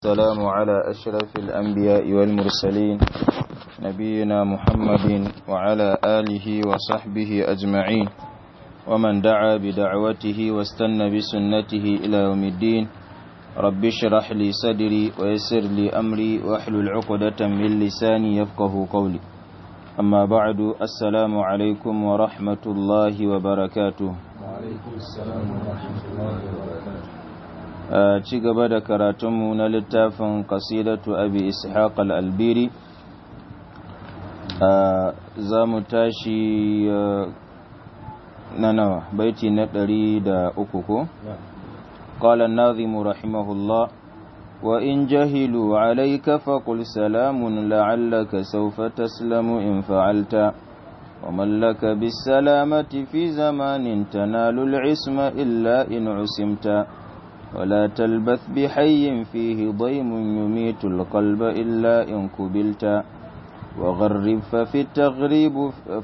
السلام على أشرف الأنبياء والمرسلين نبينا محمد وعلى آله وصحبه أجمعين ومن دعا بدعوته واستنى بسنته إلى يوم الدين رب اشرح لي صدري ويسر لي أمري واحلل عقدة من لساني يفقه قولي أما بعد السلام عليكم ورحمة الله وبركاته وعليكم السلام ورحمة الله وبركاته a ci gaba da karatunmu na littafin kasidatu abi ishaq al-albiri za mu tashi na nawa baiti na ɗari da uku ko? قال الناظم رحمه الله وإن جهلوا عليك فقل سلام لعلك سوف تسلم إن فعلت ومن لك بالسلامة في زمان تنال العصم إلا إن عسمت ولا تلبث بحي فيه ضيم يميت القلب إلا إن كبلت وغرب ففي التغريب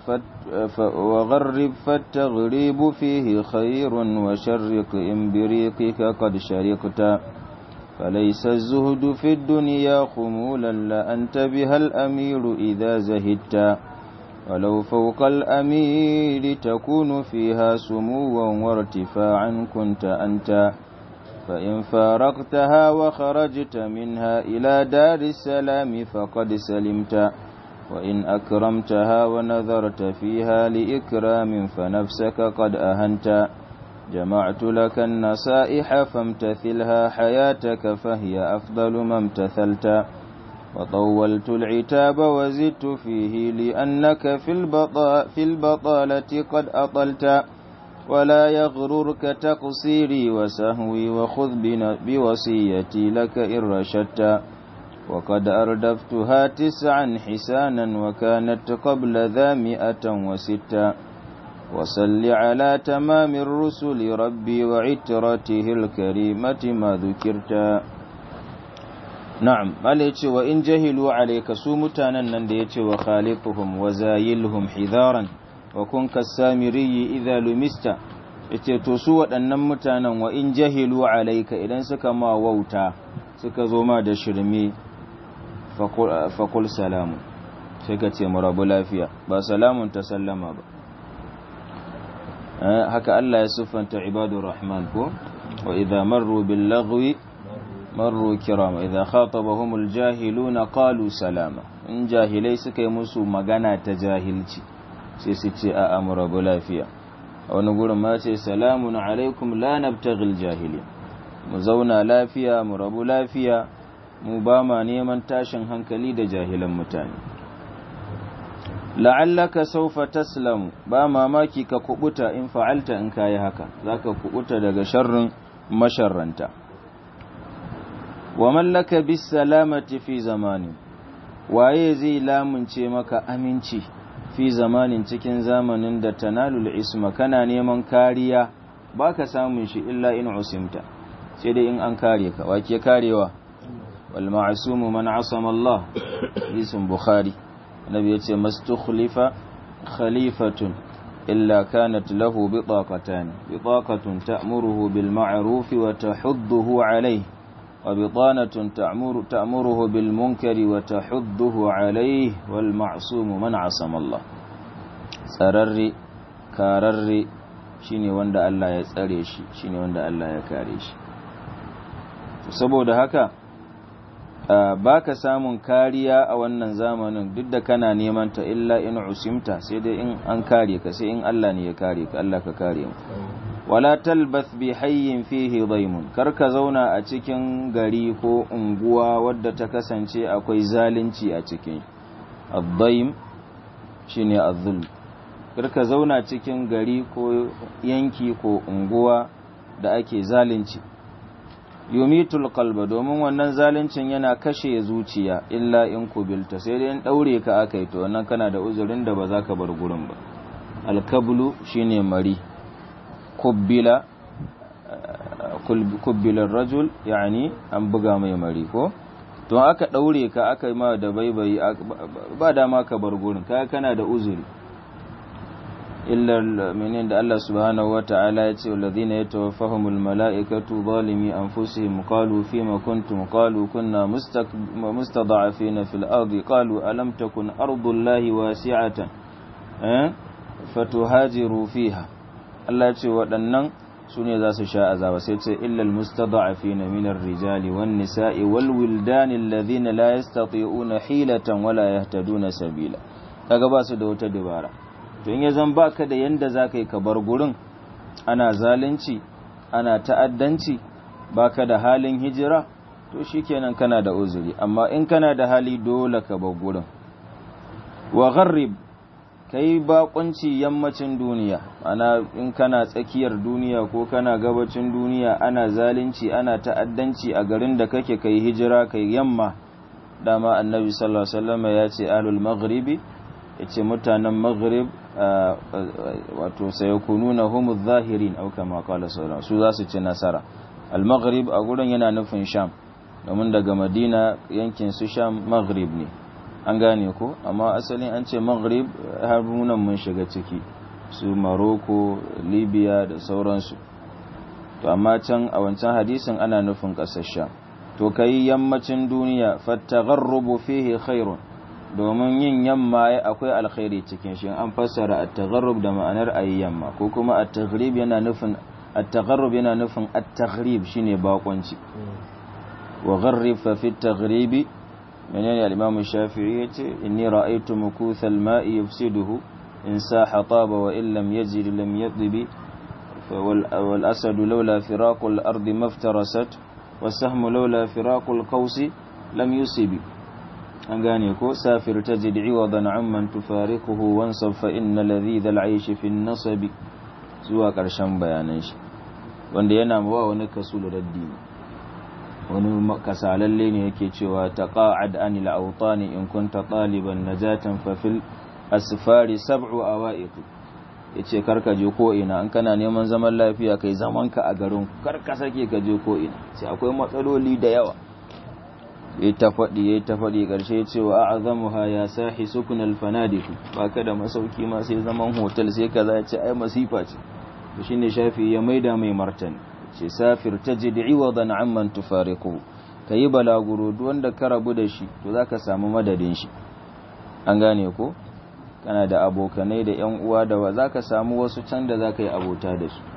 وغرب فالتغريب فيه خير وشرق إن بريقك قد شرقت فليس الزهد في الدنيا خمولا لأنت بها الأمير إذا زهدت ولو فوق الأمير تكون فيها سموا وارتفاعا كنت أنت فإن فارقتها وخرجت منها إلى دار السلام فقد سلمت وإن أكرمتها ونذرت فيها لإكرام فنفسك قد أهنت جمعت لك النصائح فامتثلها حياتك فهي أفضل ما امتثلت وطولت العتاب وزدت فيه لأنك في, البطا في البطالة قد أطلت ولا يغررك تقصيري وسهوي وخذ بوصيتي لك إن رشدت وقد أردفتها تسعا حسانا وكانت قبل ذا مئة وستا وصل على تمام الرسل ربي وعترته الكريمة ما ذكرت نعم عليك وإن جهلوا عليك سومتانا ننديك وخالقهم وزايلهم حذارا wa kun kasamiri idza lumista yace to su waɗannan mutanen wa in jahilu alaika idan suka ma wauta suka zo ma da shirme faqul salamu sai ka ce mu rabu lafiya ba salamun ta sallama ba haka Allah ya siffanta ibadur rahman ko wa idza marru bil lagwi marru kirama idza khatabahumul jahiluna qalu salama in jahilai suka yi musu magana ta jahilci sai su ce a amurabu lafiya a wani gurin ma ce salamun alaikum la nabtaghil jahili mu zauna lafiya mu rabu lafiya mu ba ma neman tashin hankali da jahilan mutane la'allaka saufa taslamu ba mamaki ka kubuta in fa'alta in kayi haka zaka kubuta daga sharrin masharranta wa mallaka bis salamati fi zamani waye zai lamunce maka aminci fi zamanin cikin zamanin da tanalul isma kana neman kariya baka samun shi illa in usimta sai dai in an kare ka wake karewa wal ma'sumu man asama Allah hadisin bukhari annabi yace mastukhlifa khalifatun illa kanat lahu bitaqatan bitaqatun ta'muruhu bil ma'ruf wa tahudduhu alayhi وبطانة تأمر تأمره بالمنكر وتحضه عليه والمعصوم من عصم الله tsararre kararre shine wanda Allah ya tsare shi shine wanda Allah ya kare shi saboda haka baka samun kariya a wannan zamanin duk da kana neman ta illa in usimta sai dai in an kare ka sai in Allah ne ya kare ka Allah ka kare mu wala talbath bi hayyin fihi daymun kar ka zauna a cikin gari ko unguwa wadda ta kasance akwai zalunci a cikin ad-daym shine az-zulm kar ka zauna cikin gari ko yanki ko unguwa da ake zalunci yumitul qalba domin wannan zaluncin yana kashe zuciya illa in kubilta sai dai in daure ka akai to wannan kana da uzurin da ba za ka bar gurin ba al-kablu shine mari kubbila kubbilar rajul yani an buga mai mari ko to aka daure ka aka ma da baibayi ba dama ka bar gurin kai kana da uzuri illa minin da Allah subhanahu wa ta'ala ya ce alladhina yatawaffahumul mala'ikatu zalimi anfusihim qalu fima kuntum qalu kunna mustada'afina fil ardi qalu alam takun ardullahi wasi'atan eh fatuhajiru fiha Allah ya ce waɗannan su ne za su sha azaba sai ce illal mustada'afina min ar-rijali wan nisa'i wal wildani alladhina la yastati'una hilatan wala yahtaduna sabila kaga ba su da wata dabara to in ya zan baka da yanda zaka yi ka bar gurin ana zalunci ana ta'addanci baka da halin hijira to shikenan kana da uzuri amma in kana da hali dole ka bar gurin wa gharrib kai bakunci yammacin duniya ana in kana tsakiyar duniya ko kana gabacin duniya ana zalunci ana ta'addanci a garin da kake kai hijira kai yamma dama annabi sallallahu alaihi wasallam ya ce ahlul maghribi yace mutanen maghrib wato sayakununa humuz zahirin au kama qala sallallahu su za su ci nasara al maghrib a gurin yana nufin sham domin daga madina yankin su sham maghrib ne an gane ko amma asalin an ce maghrib har munan mun shiga ciki su maroko libya da sauransu to amma can a wancan hadisin ana nufin ƙasar sham to kai yammacin duniya fattagharrubu fihi khairun domin yin yamma akwai alkhairi cikin shi an fassara at-tagharrub da ma'anar ayi yamma ko kuma at-taghrib yana nufin at-tagharrub yana nufin at-taghrib shine bakonci wa gharrib fa fi at-taghribi menene al-imam shafi'i yace inni ra'aytu mukuth al-ma'i yufsiduhu in saha taba wa in lam yajid lam yadbi wal asad lawla firaq al-ard maftarasat was-sahmu lawla firaq al-qaws lam yusibi an gane ko safir tajid iwadan amman tufariquhu wansab fa inna ladhidha al-aish fi an-nasab zuwa karshen bayanan shi wanda yana ba wani kasul raddi wani kasalalle ne yake cewa taqa'ad anil awtani in kunta taliban najatan fa fil asfari sab'u awa'iq yace karka je ko ina an kana neman zaman lafiya kai zaman ka a garin karka sake ka je ko ina sai akwai matsaloli da yawa yayi ta faɗi yayi ta faɗi ƙarshe ya ce wa a'zamuha ya sahi sukun al-fanadiq baka da masauki ma sai zaman hotel sai kaza ya ce ai masifa ce to shine shafi ya maida mai martani ce safir tajid iwadan amman tufariqu kayi balaguro duk wanda ka rabu da shi to zaka samu madadin shi an gane ko kana da abokanai da yan uwa da wa zaka samu wasu can da zaka yi abota da su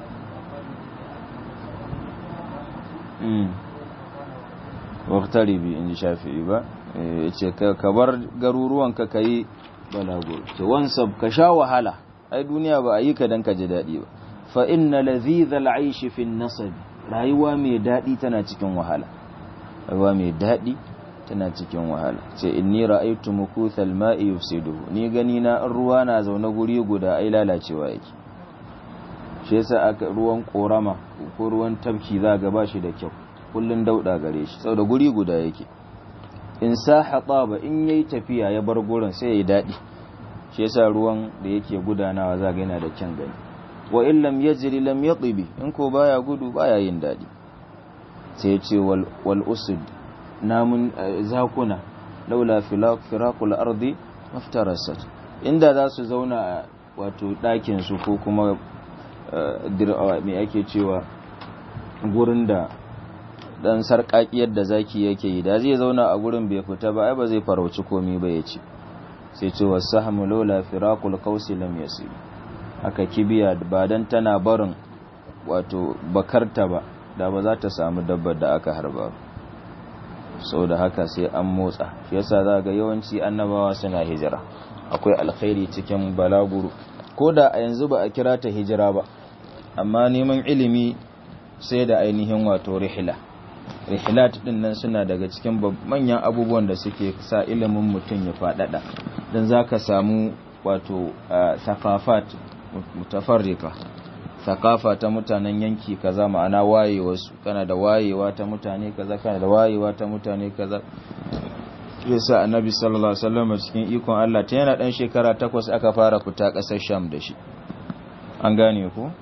waktaribi in ji shafi'i ba ce ka bar garuruwan ka yi balaguro ce wansab ka sha wahala ai duniya ba a yi ka dan ka ji daɗi ba fa inna ladhidha al'aishi fi nasab rayuwa mai daɗi tana cikin wahala rayuwa mai daɗi tana cikin wahala ce inni ra'aytu mukuthal ma'i yufsiduhu ni gani na ruwa na zaune guri guda ai lalacewa yake shi yasa aka ruwan korama ko ruwan tabki za ga ba shi da kyau kullun dauda gare shi saboda guri guda yake in saha taba in yayi tafiya ya bar gurin sai yayi dadi shi yasa ruwan da yake gudanawa za ga yana da kyan gani wa in lam yajri lam yatibi in ko baya gudu baya yin dadi sai ce wal wal usud namun zakuna laula firaqul ardi maftarasat inda za su zauna wato ɗakin su ko kuma me ake cewa gurin da dan sarƙaƙiyar da zaki yake yi da zai zauna a gurin bai fita ba ai ba zai farauci komai ba ya ce sai ce wasahmu laula firaqul qausi lam yasib aka kibiya ba dan tana barin wato bakarta ba da ba za ta samu dabbar da aka harba sau da haka sai an motsa shi yasa za ga yawanci annabawa suna hijira akwai alkhairi cikin balaguro ko da a yanzu ba a kira ta hijira ba amma neman ilimi sai da ainihin wato rihila rihilat din nan suna daga cikin manyan abubuwan da suke sa ilimin mutum ya faɗaɗa don za ka samu wato thaqafat mutafarrika thaqafa ta mutanen yanki kaza ma'ana wayewarsu kana da wayewa ta mutane kaza kana da wayewa ta mutane kaza yasa annabi sallallahu alaihi wasallam cikin ikon Allah ta yana dan shekara takwas aka fara fita kasar Sham da shi an gane ku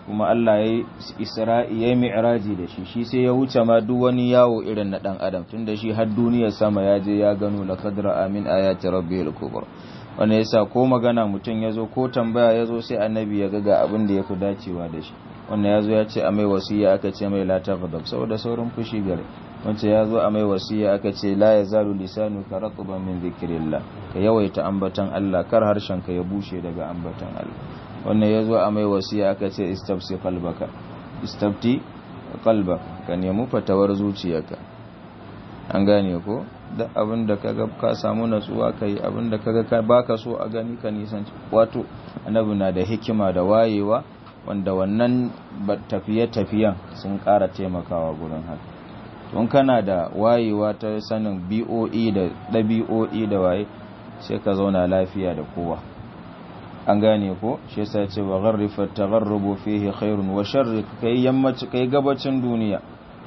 kuma Allah ya isra'i ya mi'raji da shi shi sai ya wuce ma duk wani yawo irin na dan adam tunda shi har duniyar sama ya je ya gano laqad ra'a min ayati rabbil kubra wanda yasa ko magana mutum yazo ko tambaya yazo sai annabi ya ga abin da yafi dacewa da shi wanda yazo ya ce a mai wasiya aka ce mai la taghdab saboda saurin fushi gare wanda yazo a mai wasiya aka ce la yazalu lisanu ka ratban min dhikrillah ka yawaita ambatan Allah kar harshen ka ya bushe daga ambatan Allah wannan ya zo a mai wasiya aka ce istafsi kalbaka istafti kalbaka ka nemi fatawar zuciyarka an gane ko da abin da kaga ka samu natsuwa kai abin da kaga ka baka so a gani ka nisan wato annabi na da hikima da wayewa wanda wannan tafiye-tafiyen sun ƙara taimakawa gurin haka tun kana da wayewa ta sanin BOE da ɗabi'o'i da waye sai ka zauna lafiya da kowa an gane ko shi yasa ce wa gharrifa tagharrubu fihi khairun wa sharrik kai yammaci kai gabacin duniya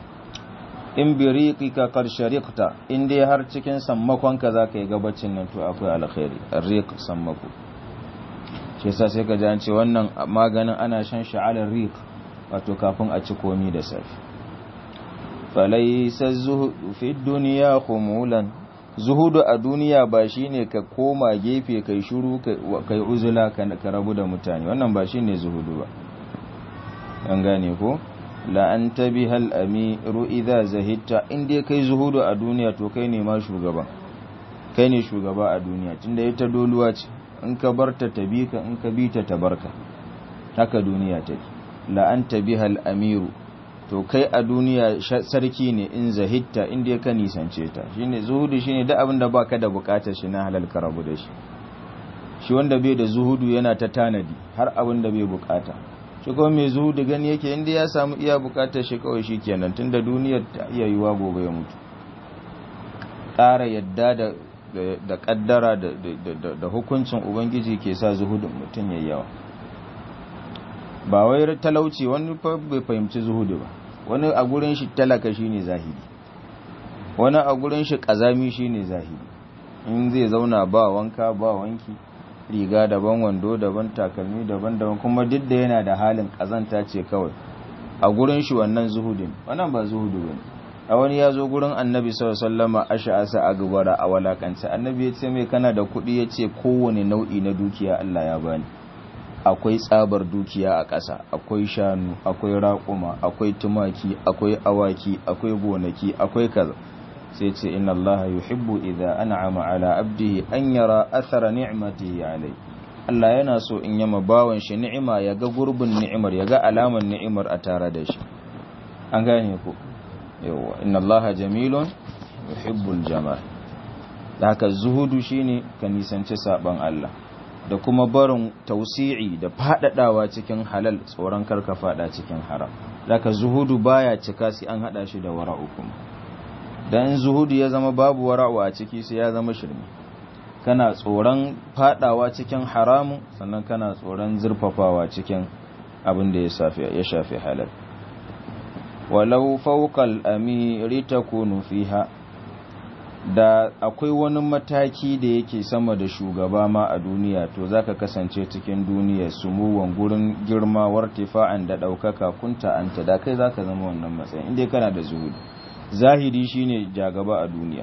in biriqika qad shariqta in dai har cikin sammakon ka zaka yi gabacin nan to akwai alkhairi arriq sammako shi yasa sai ka ji an ce wannan maganin ana shan shi ala riq wato kafin a ci komi da safi falaysa zuhudu fi dunya khumulan zuhudu a duniya ba shine ka koma gefe kai shiru kai uzula ka rabu da mutane wannan ba shine zuhudu ba an gane ko la an tabiha al-amiru idha zahidta inda kai zuhudu a duniya to kai ne ma shugaban kai ne shugaba a duniya tunda ita doluwa ce in ka barta ta bi ka in ka bi ta tabarka haka duniya take la an tabiha al-amiru to kai a duniya sarki ne in zahitta inda ka nisance ta shine zuhudu shine duk abin da baka da bukatar shi na halal ka rabu da shi shi wanda bai da zuhudu yana ta tanadi har abin da bai bukata shi kuma mai zuhudu gani yake inda ya samu iya bukatar shi kawai shi kenan tunda duniyar ta iya yiwa gobe ya mutu ƙara yadda da da kaddara da hukuncin ubangiji ke sa zuhudun mutum yayi yawa ba wai talauci wani bai fahimci zuhudu ba wani a gurin shi talaka shine zahiri wani a gurin shi kazami shine zahiri in zai zauna ba wanka ba wanki riga daban wando daban takalmi daban daban kuma duk da yana da halin kazanta ce kawai a gurin shi wannan zuhudin wannan ba zuhudu bane a wani ya zo gurin annabi sallallahu alaihi wasallam ash'asa a gubara a walakance annabi ya ce mai kana da kuɗi ya ce kowane nau'i na dukiya Allah ya bani akwai tsabar dukiya a ƙasa akwai shanu akwai raƙuma akwai tumaki akwai awaki akwai gonaki akwai kaza sai ce inna allaha yuhibbu idza an'ama ala abdihi an yara athara ni'matihi alai Allah yana so in yama bawan shi ni'ima ya ga gurbin ni'imar ya ga alaman ni'imar a tare da shi an gane ku yawa inna allaha jamilun yuhibbul jamal da haka zuhudu shine ka nisanci saban Allah da kuma barin tausi'i da fadadawa cikin halal tsoron karka fada cikin haram daga zuhudu baya cika sai an hada shi da wara'u kuma dan zuhudu ya zama babu wara'u a ciki sai ya zama shirme kana tsoron fadawa cikin haramu sannan kana tsoron zurfafawa cikin abin da ya shafi ya shafi halal walau fawqal amiri takunu fiha da akwai wani mataki da yake sama da shugaba ma a duniya to zaka kasance cikin duniya sumuwan gurin girma wartifa'an da daukaka kunta anta da kai zaka zama wannan matsayin inda kana da zuhudi zahiri shine jagaba a duniya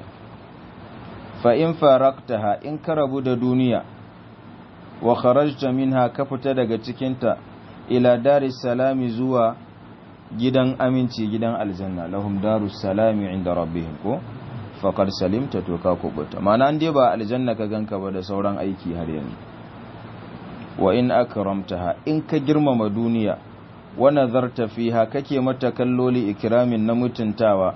fa in faraktaha in ka rabu da duniya wa kharajta minha ka fita daga cikinta ila daris salami zuwa gidan aminci gidan aljanna lahum darus salami inda rabbihim ko faƙar salimta to ka kubuta mana an dai ba aljanna ka ganka ba da sauran aiki har yanzu wa in akramtaha in ka girmama duniya wa nazarta fiha kake mata kalloli ikramin na mutuntawa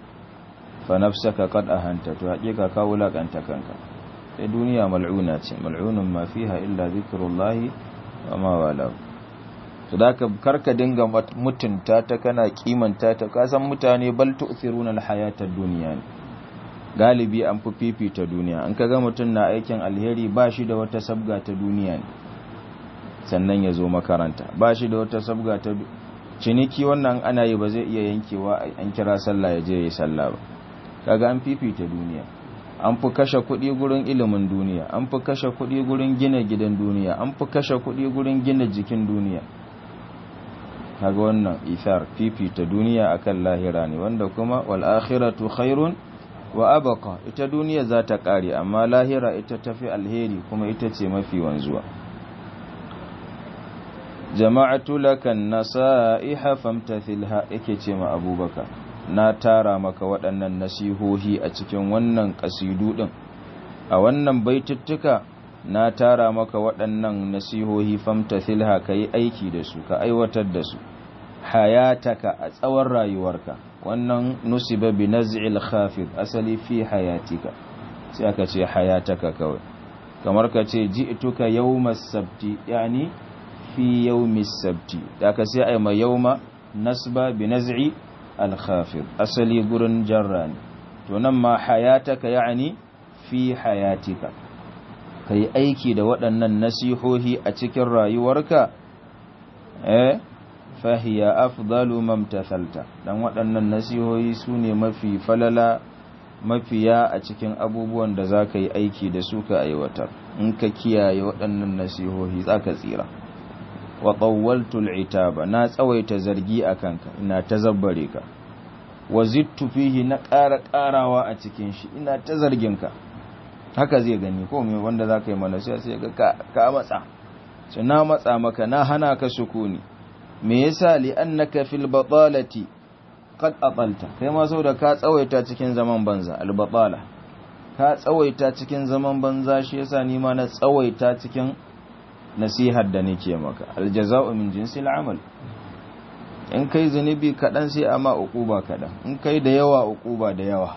fa nafsaka qad ahanta to hakika ka wulakanta kanka sai duniya mal'una ce mal'unun ma fiha illa zikrullahi wa ma wala to da karka dinga mutunta ta kana kimanta ta kasan mutane bal tu'thiruna al-hayata ad-dunya ne galibi an fi fifita duniya an kaga mutum na aikin alheri ba shi da wata sabga ta duniya ne sannan ya zo makaranta ba shi da wata sabga ta ciniki wannan ana yi ba zai iya yankewa an kira sallah ya je ya yi sallah ba kaga an fifita duniya an fi kashe kuɗi gurin ilimin duniya an fi kashe kuɗi gurin gina gidan duniya an fi kashe kuɗi gurin gina jikin duniya kaga wannan ithar fifita duniya akan lahira ne wanda kuma wal akhiratu khairun wa abqa ita duniya za ta kare amma lahira ita tafi alheri kuma ita ce mafi wanzuwa jama'atu lakan nasaiha famtathilha yake ce ma abubakar na tara maka waɗannan nasihohi a cikin wannan kasidu din a wannan baituttuka na tara maka waɗannan nasihohi famtathilha kai aiki da su ka aiwatar da su hayataka a tsawon rayuwarka wannan nusiba bi naz'il khafid asali fi hayatika sai aka ce hayataka kawai kamar ka ce ji'tuka yawmas sabti yani fi yawmis sabti da ka sai ai ma yawma nasba bi naz'i al khafid asali gurin jarra ne to nan ma hayataka yani fi hayatika kai aiki da waɗannan nasihohi a cikin rayuwarka eh fahiya afdalu mamtathalta dan waɗannan nasihohi su ne mafi falala mafiya a cikin abubuwan da za ka yi aiki da su ka aiwatar in ka kiyaye waɗannan nasihohi za ka tsira wa ƙawwaltul itaba na tsawaita zargi a kanka ina ta zabbare ka wa zittu fihi na ƙara ƙarawa a cikin shi ina ta zargin ka haka zai gani ko me wanda za ka yi mana sai sai ga ka matsa sai na matsa maka na hana ka sukuni me yasa li annaka fil batalati qad atalta kai ma saboda ka tsawaita cikin zaman banza al batala ka tsawaita cikin zaman banza shi yasa ni ma na tsawaita cikin nasihar da nake maka al jazaa'u min jinsil amal in kai zunubi kadan sai amma uquba kadan in kai da yawa uquba da yawa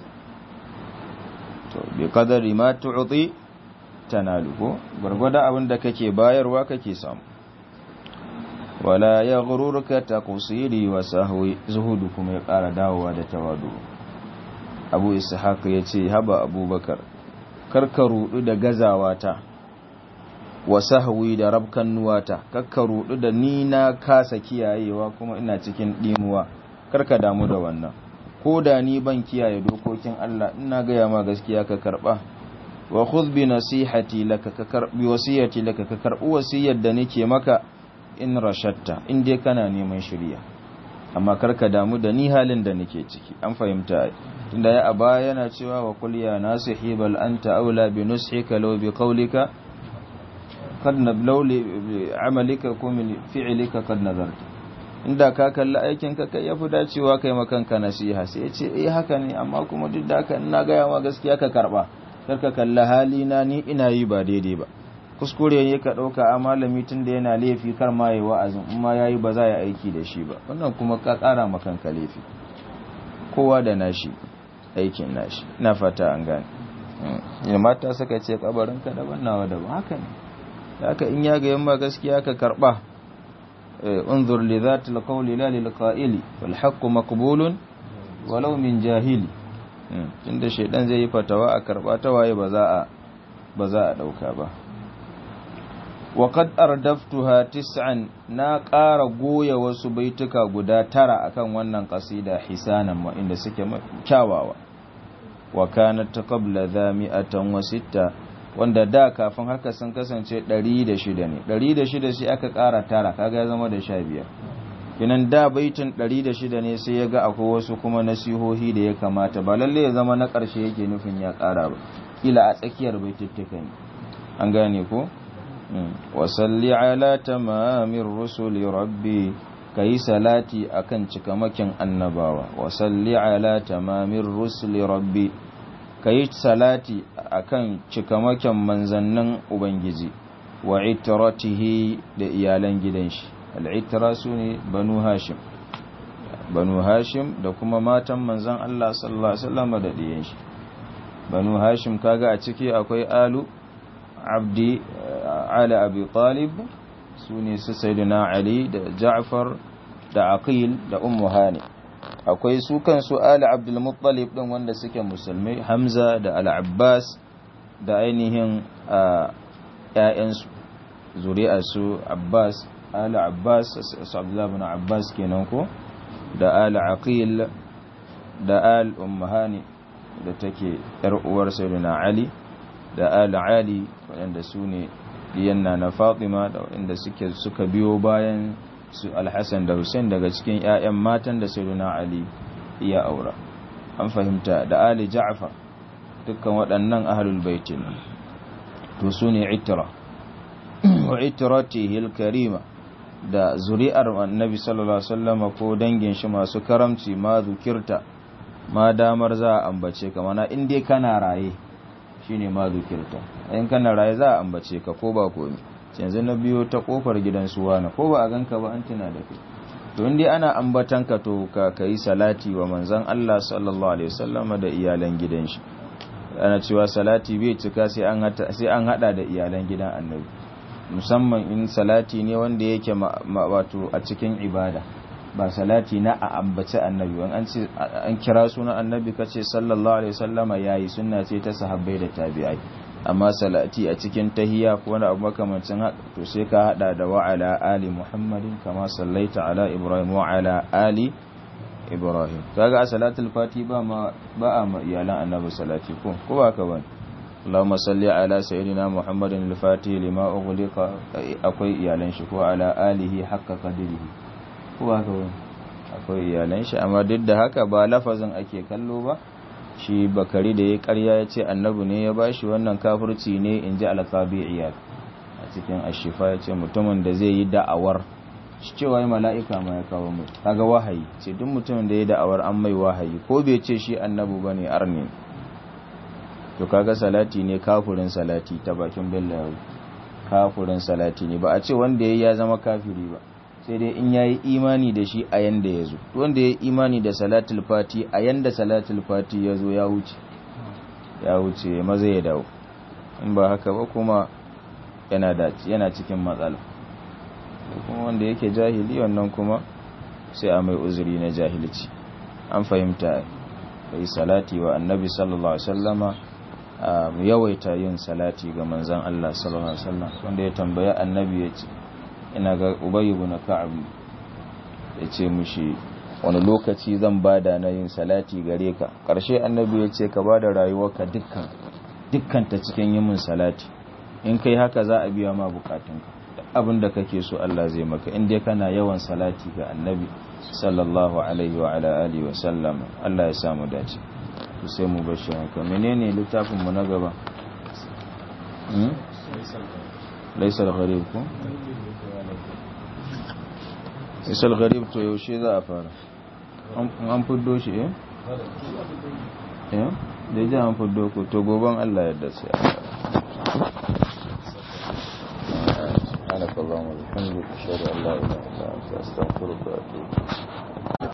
to bi qadari ma tu'ti tanalu ko gurgurda abin da kake bayarwa kake samu wala ya gururka ta kusiri wa sahwi zuhudu kuma ya ƙara dawowa da tawadu abu ishaq ya ce haba abubakar karka rudu da gazawata wa sahwi da rabkan nuwata karka rudu da ni na kasa kiyayewa kuma ina cikin dimuwa karka damu da wannan ko da ni ban kiyaye dokokin Allah ina gaya ma gaskiya ka karba wa khudh bi nasihati laka ka karbi wasiyati laka ka karbi wasiyar da nake maka in rashatta in dai kana neman shirya amma karka damu da ni halin da nake ciki an fahimta tunda ya aba yana cewa wa qul ya nasihi bal anta aula bi nushika law bi qawlika kad nablaw li amalika kum min fi'lika kad nazarta inda ka kalli aikin ka kai yafi dacewa kai makanka nasiha sai ya ce eh haka ne amma kuma duk da haka ina ga yawa gaskiya ka karba karka kalli halina ni ina yi ba daidai ba kuskure ne ka ɗauka a malami tun da yana laifi kar ma yi wa'azin in ma yayi ba za ya aiki da shi ba wannan kuma ka ƙara makanka laifi kowa da nashi aikin nashi na fata an gane ya mata suka ce kabarin ka daban nawa daban haka ne haka in ya ga yamma gaskiya ka karba unzur li zati alqawli la lil qa'ili wal haqqu maqbulun walau min jahili tunda shaidan zai yi fatawa a karba ta waye ba za a ba za a dauka ba وقد أردفتها تسعا na ƙara goya wasu baituka guda tara akan wannan ƙasida hisanan wa inda suke kyawawa wa kanat qabla dha mi'atan wa sitta wanda da kafin haka sun kasance 106 ne 106 sai aka ƙara tara kaga ya zama da 15 kinan da baitin 106 ne sai ya ga akwai wasu kuma nasihohi da ya kamata ba lalle ya zama na ƙarshe yake nufin ya ƙara ba kila a tsakiyar baituttuka ne an gane ko wasalli ala tamamin rusuli rabbi ka yi salati a kan cikamakin annabawa wasalli ala tamamin rusuli rabbi ka yi salati a kan cikamakin manzannin ubangiji wa itiratihi da iyalan gidan shi al'itira su ne banu hashim banu hashim da kuma matan manzan Allah sallallahu Alaihi wasallam da ɗiyan shi banu hashim kaga a ciki akwai alu abdi ali abi talib su ne su sayyidina ali da ja'far da aqil da ummu hani akwai su kansu ali abdul muttalib din wanda suke musulmai hamza da al-abbas da ainihin ƴaƴansu zuri'ar su abbas ali abbas su abdullahi ibn abbas kenan ko da ali aqil da al ummu hani da take yar uwar sayyidina ali da al ali waɗanda su ne diyanna na fatima da waɗanda suke suka biyo bayan su alhassan da hussein daga cikin 'ya'yan matan da sayyiduna ali ya aura an fahimta da ali ja'far dukkan waɗannan ahlul baitin to su ne itira wa itiratihi karima da zuri'ar annabi sallallahu alaihi wasallam ko dangin shi masu karamci ma zukirta ma damar za a ambace ka mana in dai kana raye shine ma zukirta in kana raye za a ambace ka ko ba komai yanzu na biyo ta kofar gidan suwana ko ba a ganka ba an tuna da kai to in dai ana ambatan ka to ka kai salati wa manzon Allah sallallahu alaihi wasallam da iyalan gidan shi ana cewa salati bai cika sai an hada sai an hada da iyalan gidan annabi musamman in salati ne wanda yake wato a cikin ibada ba salati na a ambaci annabi wani an ce an kira sunan annabi kace sallallahu alaihi wasallama yayi sunna ce ta sahabbai da tabi'ai amma salati a cikin tahiyya ko wani abu makamancin haka to sai ka hada da wa ala ali muhammadin kama sallaita ala ibrahim wa ala ali ibrahim kaga a salatul fati ba ma ba a ma iyalan annabi salati ko ko ba ka bane اللهم صل على سيدنا محمد الفاتح لما أغلق akwai iyalan shi ko ala alihi haqqa qadrihi ko haka wani akwai iyalan shi amma duk da haka ba lafazin ake kallo ba shi bakari da ya karya ya ce annabi ne ya bashi wannan kafirci ne in ji alqabi'iyat a cikin ashifa ya ce mutumin da zai yi da'awar shi cewa mala'ika ma ya kawo mai kaga wahayi ce duk mutumin da ya da'awar an mai wahayi ko bai ce shi annabi bane arni to kaga salati ne kafurin salati ta bakin bellawi kafurin salati ne ba a ce wanda yayi ya zama kafiri ba sai dai in yayi imani da shi a yanda yazo to wanda yayi imani da salatul fati a yanda salatul fati yazo ya wuce ya wuce maza ya dawo in ba haka ba kuma yana da yana cikin matsala kuma wanda yake jahili wannan kuma sai a mai uzuri na jahilci an fahimta kai salati wa annabi sallallahu alaihi wasallama mu yawaita yin salati ga manzan Allah sallallahu alaihi wasallam wanda ya tambaya annabi ya ce ina ga Ubay ibn Ka'ab ya ce mushi wani lokaci zan bada na yin salati gare ka karshe annabi ya ce ka bada rayuwarka dukkan dukkan ta cikin yin salati in kai haka za a biya ma bukatunka abin da kake so Allah zai maka in dai kana yawan salati ga annabi sallallahu alaihi wa ala alihi wa sallam Allah ya samu dace sai mu bashi haka menene littafin mu na gaba hmm laysa al-gharib ko laysa al-gharib to yaushe za a fara an fuddo shi eh eh da ji an fuddo ko to goban Allah ya dace سبحانك اللهم وبحمدك اشهد ان لا اله الا انت استغفرك واتوب